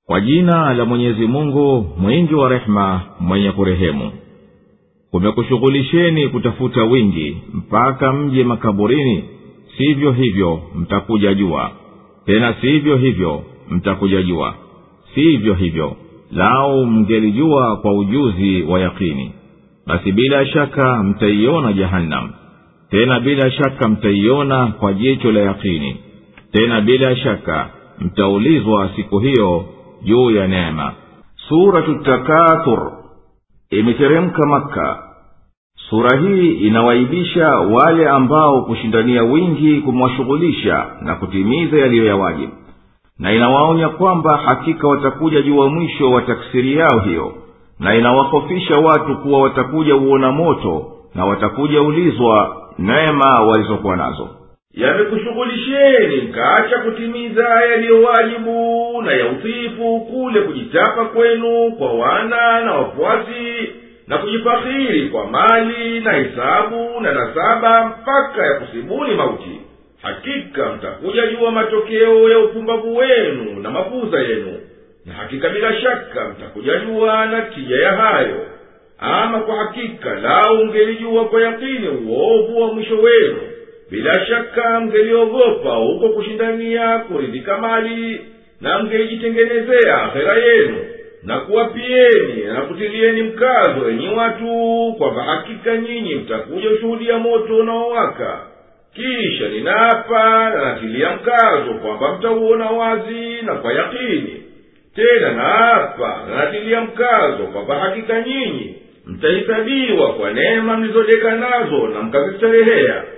kwa jina la mwenyezi mungu mwingi wa rehema mwenye kurehemu kumekushughulisheni kutafuta wingi mpaka mje makaburini sivyo hivyo mtakuja jua tena sivyo hivyo mtakuja jua sivyo hivyo lau mngelijua kwa ujuzi wa yakini basi bila shaka mtaiona jahannam tena bila shaka mtaiona kwa jicho la yakini tena bila shaka mtaulizwa siku hiyo juu ya neema suratu takathur imeteremka makka sura hii inawaibisha wale ambao kushindania wingi kumwashughulisha na kutimiza yaliyo ya wajibu na inawaonya kwamba hakika watakuja juu wa mwisho wa taksiri yao hiyo na inawahofisha watu kuwa watakuja uona moto na watakuja ulizwa neema walizokuwa nazo yamekushughulisheni mkaacha kutimiza yaliyowajibu na ya utiifu kule kujitapa kwenu kwa wana na wafuasi na kujifakhiri kwa mali na hisabu na nasaba mpaka ya kusibuni mauti hakika mtakuja jua matokeo ya upumbavu wenu na mapuza yenu na hakika bila shaka mtakuja jua na tija ya hayo ama kwa hakika lau ungelijua kwa yakini uovu wa mwisho wenu bila shaka mngeliogopa huko kushindania kuridhika mali na mngelijitengenezea akhera yenu na kuwapieni na kutilieni mkazo enyi watu kwamba hakika nyinyi mtakuja ushuhudia moto unaowaka kisha ninaapa na natilia mkazo kwamba mtauona wazi na kwa yakini tena naapa na natilia mkazo kwamba hakika nyinyi mtahisabiwa kwa neema mlizodeka nazo na mkazistarehea